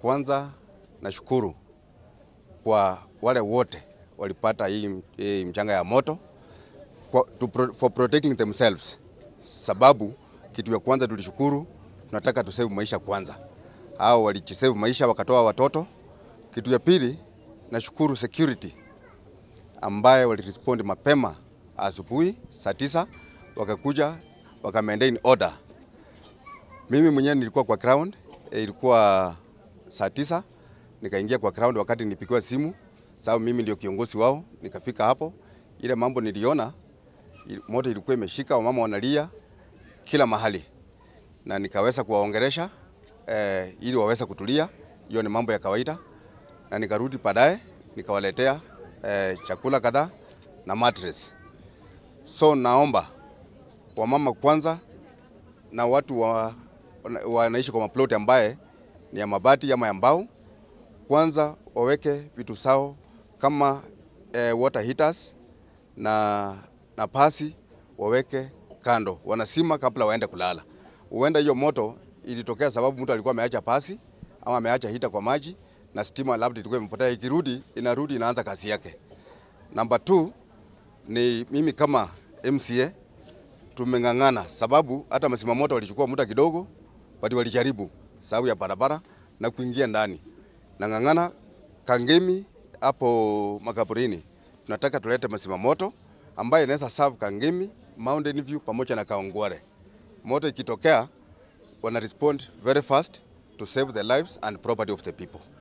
kwanza nashukuru kwa wale wote walipata hii, hii mchanga ya moto kwa, to, pro- for protecting themselves, sababu kitu ya kwanza tulishukuru, tunataka tusave maisha kwanza. Hao walijisave maisha wakatoa watoto. Kitu ya pili nashukuru security ambaye walirespond mapema asubuhi saa tisa wakakuja waka maintain order. Mimi mwenyewe nilikuwa kwa ground, eh, ilikuwa saa tisa nikaingia kwa ground wakati nipigiwa simu, sababu mimi ndio kiongozi wao. Nikafika hapo, ile mambo niliona il- moto ilikuwa imeshika, wamama wanalia kila mahali, na nikaweza kuwaongeresha eh, ili waweze kutulia. Hiyo ni mambo ya kawaida, na nikarudi baadaye nikawaletea eh, chakula kadhaa na mattress. So naomba wamama kwanza na watu wa, wana- wanaishi kwa maploti ambaye ni ya mabati ama ya mbao, kwanza waweke vitu zao kama eh, water heaters na, na pasi waweke kando, wanasima kabla waende kulala. Huenda hiyo moto ilitokea sababu mtu alikuwa ameacha pasi ama ameacha hita kwa maji na stima labda ilikuwa imepotea, ikirudi inarudi inaanza kazi yake. Namba 2 ni mimi kama MCA tumeng'ang'ana, sababu hata masima moto walichukua muda kidogo, but walijaribu sababu ya barabara na kuingia ndani. Nang'ang'ana Kangemi hapo makaburini, tunataka tulete masima moto ambayo inaweza serve Kangemi, Mountain View pamoja na Kaongware. Moto ikitokea wana respond very fast to save the lives and property of the people.